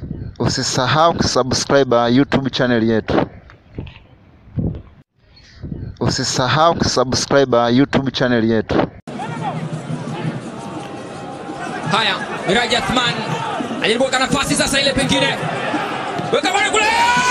Usisahau kusubscribe YouTube channel yetu. Usisahau kusubscribe YouTube channel yetu. Haya, Miraji Athman ajaribu kuweka nafasi sasa, ile pengine weka bwana kule,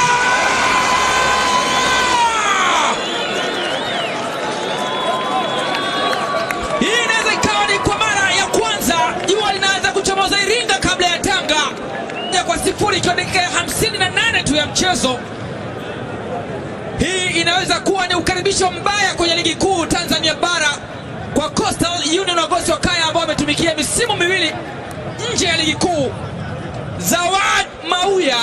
hii inaweza ikawa ni kwa mara ya kwanza jua linaanza kuchomoza Iringa kabla ya Tanga Ya kwa sifuri, ikiwa dakika ya 58 tu ya mchezo. Hii inaweza kuwa ni ukaribisho mbaya kwenye ligi kuu Tanzania bara kwa Coastal Union wagosi wa Kaya ambao wametumikia misimu miwili nje ya ligi kuu. Zawad Mauya,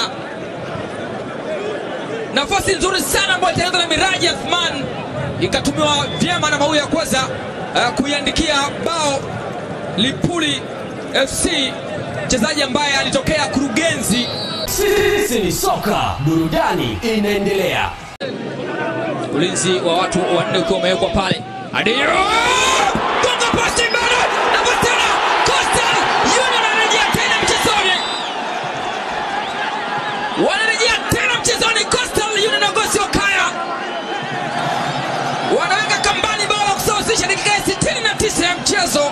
nafasi nzuri sana ambayo itaanza na Miraji Athman, ikatumiwa vyema na Mauya kuweza uh, kuiandikia bao Lipuli FC, mchezaji ambaye alitokea Kurugenzi. Sisi ni soka, burudani inaendelea. Ulinzi wa watu wanne ukiwa umewekwa pale. Adeyo gonga pasi mbele, nafasi tena, Coastal Union wanarejea tena mchezoni, wanarejea tena mchezoni. Coastal Union wagosi wa Kaya wanaweka kambani bao la kusawazisha dakika ya 69 ya mchezo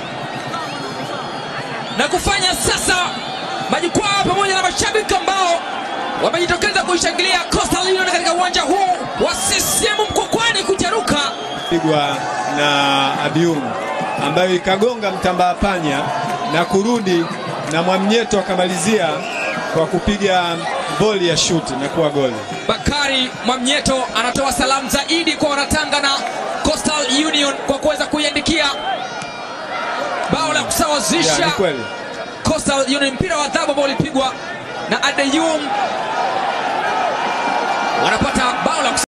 na kufanya sasa majukwaa pamoja na mashabiki ambao wamejitokeza kuishangilia Coastal Union katika uwanja huu wa CCM Mkwakwani kujaruka pigwa na Abium ambayo ikagonga mtambaa panya na kurudi na Mwamnyeto akamalizia kwa kupiga boli ya shuti na kuwa goli. Bakari Mwamnyeto anatoa salamu zaidi kwa wanatanga na Coastal Union kwa kuweza kuiandikia bao la Ya, kusawazisha ni kweli. Coastal Union, mpira wa adhabu ambao ulipigwa na Adeyum, wanapata bao la